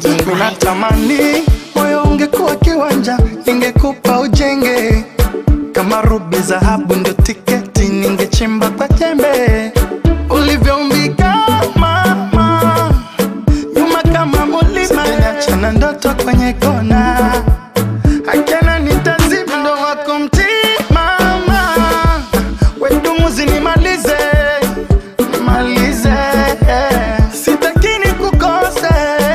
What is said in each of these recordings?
DJ Mike. Ninatamani moyo ungekuwa kiwanja, ningekupa ujenge kama rubi, dhahabu ndio tiketi, ningechimba kwa jembe ulivyoumbika mama, nyuma kama mulima, achana ndoto kwenye kona, akena nitazima ndo wako mtimama, wedumuzi nimalize nimalize, sitakini kukose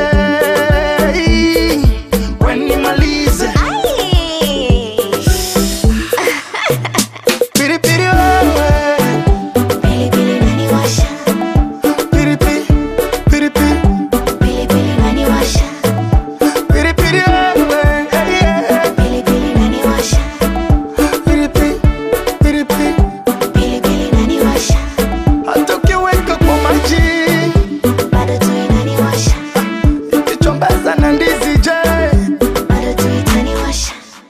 wenimalize Ai. piripiri wewe Pilipili inaniwasha, piripi piripi pilipili inaniwasha, piripiri wewe hey, yeah. pilipili inaniwasha, piripi piripi pilipili inaniwasha, hata ukiweka kwa maji bado tu inaniwasha, ikichombaza na ndizi je bado tu itaniwasha.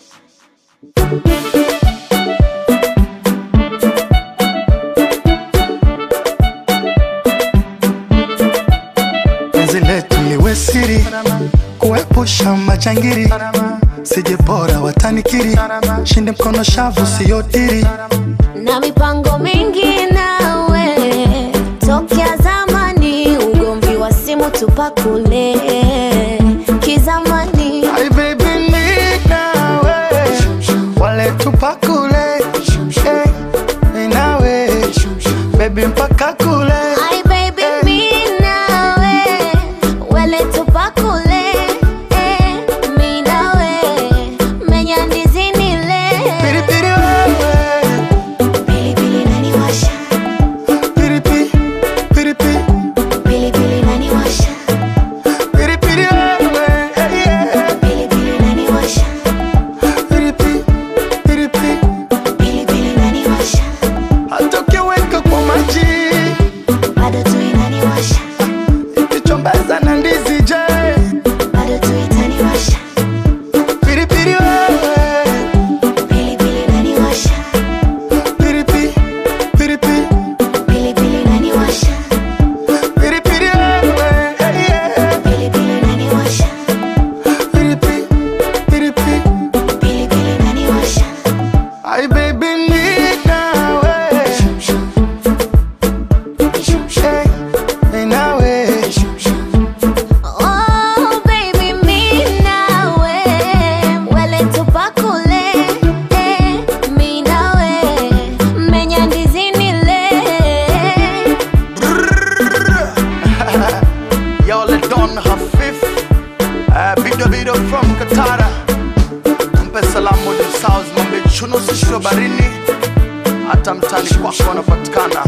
penzi letu liwe siri kuepusha majangiri sije bora watanikiri shinde mkono shavu siyodiri na mipango mingi nawe tokea zamani, ugomvi wa simu tupakule kizamani. Ay, baby, mi nawe wale tupakule Eh, mi nawe baby mpaka kule Ay baby mi nawe wele tupakule eh, mi nawe menya ndizi nile piripiri wewe pilipili inaniwasha piripi piripi pilipili inaniwasha piripiri wewe hey, yeah. pilipili inaniwasha piripi piripi pilipili inaniwasha hata ukiweka kwa maji bado tu inaniwasha ikichombaza na ndizi je bado tu itaniwasha piripiri wewe pilipili inaniwasha piripi piripi pilipili inaniwasha piripiri wewe hey, yeah. pilipili inaniwasha piripi piripi pilipili inaniwasha Ay, baby, mi nawe Hey, mi nawe Oh baby mi nawe wele tupakule eh, mi nawe menya ndizi nile Y'all let Don Hafif uh, Bido Bido from Katara Mpe salamu di South Mambe chuno sisho barini Hata mtani kwako wanapatikana